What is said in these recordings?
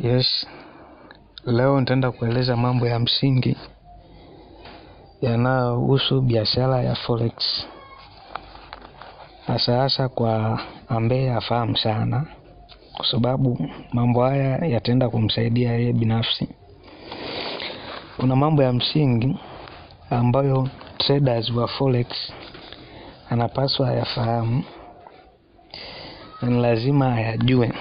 Yes, leo nitaenda kueleza mambo ya msingi yanayohusu biashara ya forex, hasa hasa kwa ambaye afahamu sana, kwa sababu mambo haya yataenda kumsaidia yeye binafsi. Kuna mambo ya msingi ambayo traders wa forex anapaswa ayafahamu na ni lazima ayajue.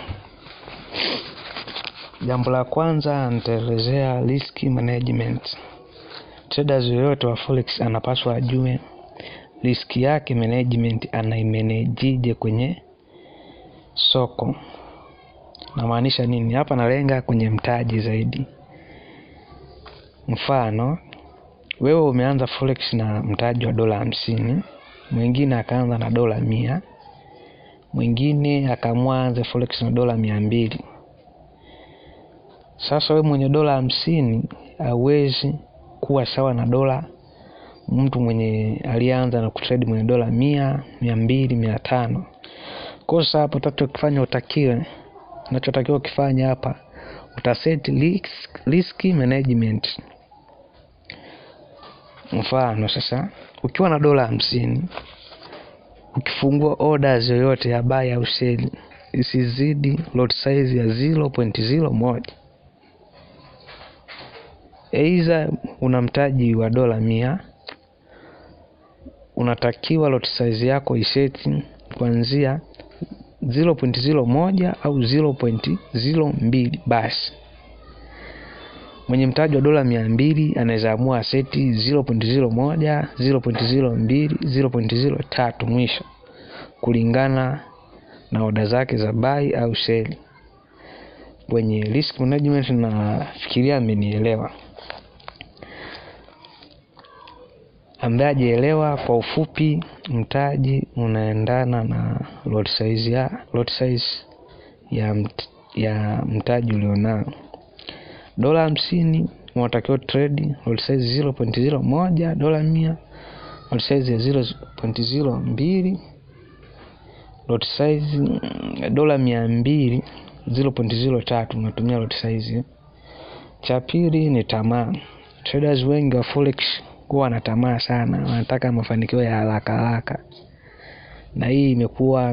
Jambo la kwanza nitaelezea risk management. Traders yoyote wa forex anapaswa ajue riski yake management anaimenejije kwenye soko. Namaanisha nini hapa? Nalenga kwenye mtaji zaidi. Mfano, wewe umeanza forex na mtaji wa dola hamsini, mwingine akaanza na dola mia, mwingine akaamua anze forex na dola mia mbili. Sasa wewe mwenye dola hamsini hauwezi kuwa sawa na dola mtu mwenye alianza na kutrade mwenye dola mia, mia mbili, mia tano. Kosa hapo tatu ukifanya utakiwe, unachotakiwa ukifanya hapa utaset risk, risk management. Mfano sasa, ukiwa na dola hamsini, ukifungua orders yoyote ya buy au sell isizidi lot size ya 0.01. Aidha una mtaji wa dola mia, unatakiwa lot size yako iseti kuanzia 0.01 au 0.02. Basi mwenye mtaji wa dola mia mbili anaweza amua aseti 0.01, 0.02, 0.03 mwisho, kulingana na oda zake za buy au sell. Kwenye risk management nafikiria amenielewa. Ambaye hajaelewa, kwa ufupi, mtaji unaendana na lot size ya lot size ya, mt, ya mtaji ulionao. Dola hamsini unatakiwa trade lot size 0.01, dola mia lot size ya 0.02, lot size dola mia mbili 0.03 unatumia lot size. Cha pili ni tamaa. Traders wengi wa forex huwa wana tamaa sana, wanataka mafanikio ya haraka haraka, na hii imekuwa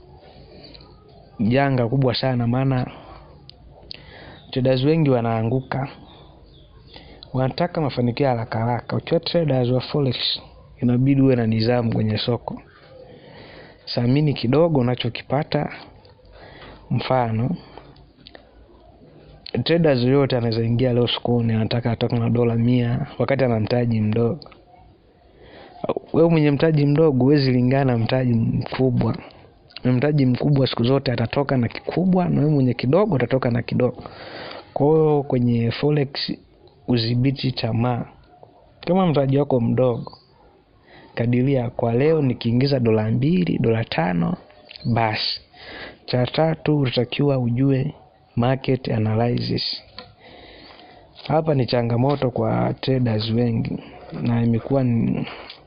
janga kubwa sana, maana traders wengi wanaanguka, wanataka mafanikio ya haraka haraka. Ukiwa traders wa forex, inabidi uwe na nidhamu kwenye soko, samini kidogo unachokipata. Mfano, traders yoyote anaweza ingia leo sokoni anataka atoke na dola mia wakati ana mtaji mdogo. Wewe mwenye mtaji mdogo huwezi lingana mtaji mkubwa. Mtaji mkubwa siku zote atatoka na kikubwa, na wewe mwenye kidogo atatoka na kidogo. Kwa hiyo kwenye forex udhibiti tamaa. Kama mtaji wako mdogo, kadiria kwa leo nikiingiza dola mbili, dola tano, basi. Cha tatu utatakiwa ujue market analysis. Hapa ni changamoto kwa traders wengi na imekuwa ni,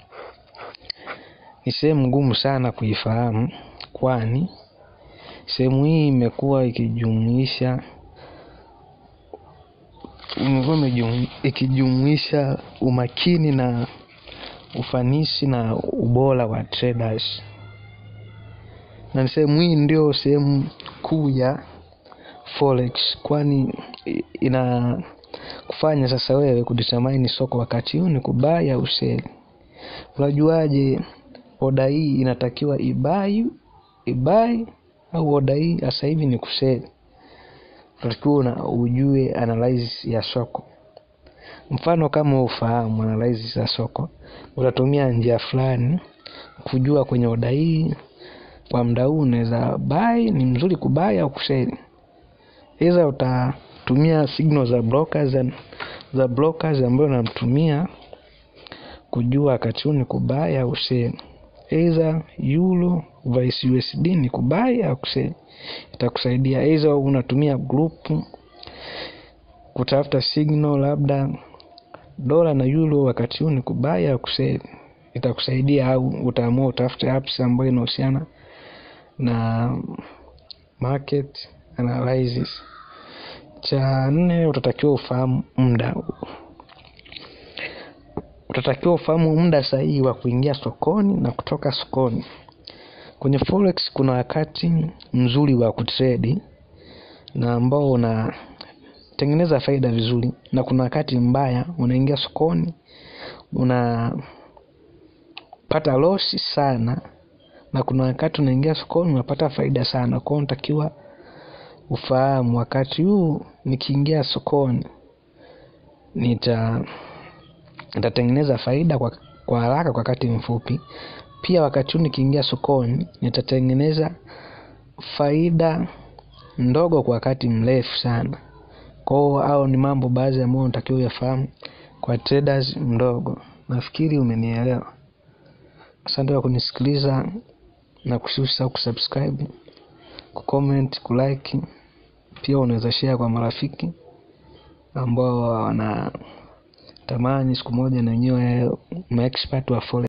ni sehemu ngumu sana kuifahamu, kwani sehemu hii imekuwa ikijumuisha imekuwa ikijumuisha umakini na ufanisi na ubora wa traders, na sehemu hii ndio sehemu kuu ya forex kwani ina kufanya sasa wewe kudetermine soko wakati huu ni kubai au sell. Unajuaje oda hii inatakiwa ibai ibai au oda hii sasa hivi ni kusell? Unatakiwa una ujue analysis ya soko. Mfano kama ufahamu analysis ya soko, utatumia njia fulani kujua kwenye oda hii kwa muda huu unaweza buy, ni mzuri kubai au kusell. Hiza utatumia signal za brokers za brokers ambayo unamtumia kujua wakati huu ni kubai au sell. Either euro vice USD ni kubai au kusell, itakusaidia. Either unatumia group kutafuta signal, labda dola na euro wakati huu ni kubai au kusell, itakusaidia. Au utaamua utafute apps ambayo inahusiana na market analysis. cha nne utatakiwa ufahamu muda utatakiwa ufahamu muda sahihi wa kuingia sokoni na kutoka sokoni kwenye forex kuna wakati mzuri wa kutredi na ambao unatengeneza faida vizuri na kuna wakati mbaya unaingia sokoni unapata losi sana na kuna wakati unaingia sokoni unapata faida sana kwao unatakiwa ufahamu wakati huu nikiingia sokoni nita nitatengeneza faida kwa, kwa haraka kwa wakati mfupi pia wakati huu nikiingia sokoni nitatengeneza faida ndogo kwa wakati mrefu sana kwao au ni mambo baadhi ambayo unatakiwa uyafahamu kwa traders mdogo nafikiri umenielewa asante kwa kunisikiliza na kushusha kusubscribe kucomment kulike pia unaweza share kwa marafiki ambao wana tamani siku moja na wenyewe maexpert wa forex